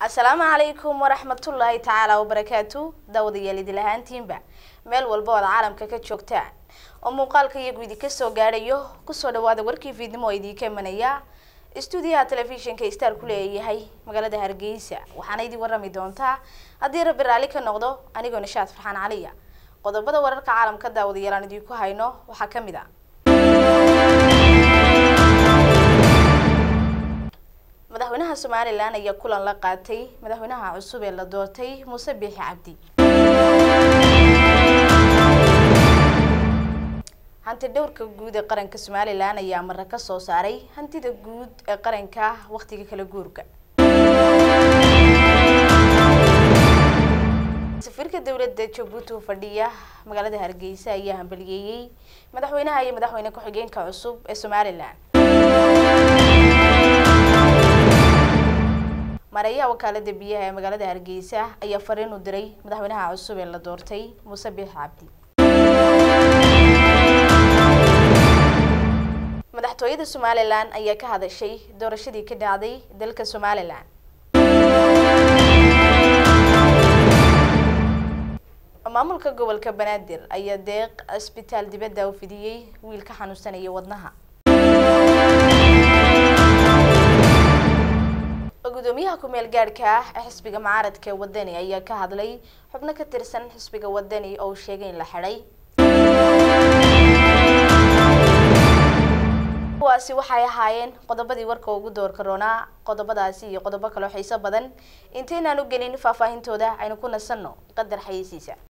asalaamu calaykum waraxmatullaahi tacaala wabarakaatu daawadayaal idil ahaantiinba meel walba ood caalamka ka joogtaan oo muuqaalka iyagu idinka soo gaadhayo kusoo dhawaada warkii fiidnimo oo idinka imanaya stuudiyaha telefishinka star ku leeyahay magaalada hargeysa waxaana idin warami doontaa haddii rabbi raalli ka noqdo anigoo nishaad farxaan caliya qodobada wararka caalamka daawadayaal aan idinku hayno waxaa ka mid a madaxweynaha somalilan ayaa kulan la qaatay madaxweynaha cusub ee la doortay muuse biixi cabdi hanti dhowrka guud ee qaranka somalilan ayaa mara ka soo saaray hantida guud ee qaranka waqtiga kala guurka safiirka dowladda jabuuti oo fadhiya magaalada hargeysa ayaa hambaliyeeyey madaxweynaha iyo madaxweyne ku-xigeenka cusub ee somalilan mareeyaha wakaalada biyaha ee magaalada hargeysa ayaa fariin u diray madaxweynaha cusub ee la doortay muuse biix cabdi madaxtooyada somalilan ayaa ka hadashay doorashadii ka dhacday dalka somalilan maamulka gobolka banaadir ayaa deeq cisbitaal dibadda u fidiyey wiil ka xanuunsanaya wadnaha gudoomiyaha ku-meel gaadhka ah ee xisbiga mucaaradka ee wadani ayaa ka hadlay xubno ka tirsan xisbiga wadani oo uu sheegay in la xidhay kuwaasi waxay ahaayeen qodobadii warka ugu doorka roonaa qodobadaasi iyo qodobo kaloo xiiso badan intaynaan u gelin faahfaahintooda aynu ku nasanno qadar xayeysiisa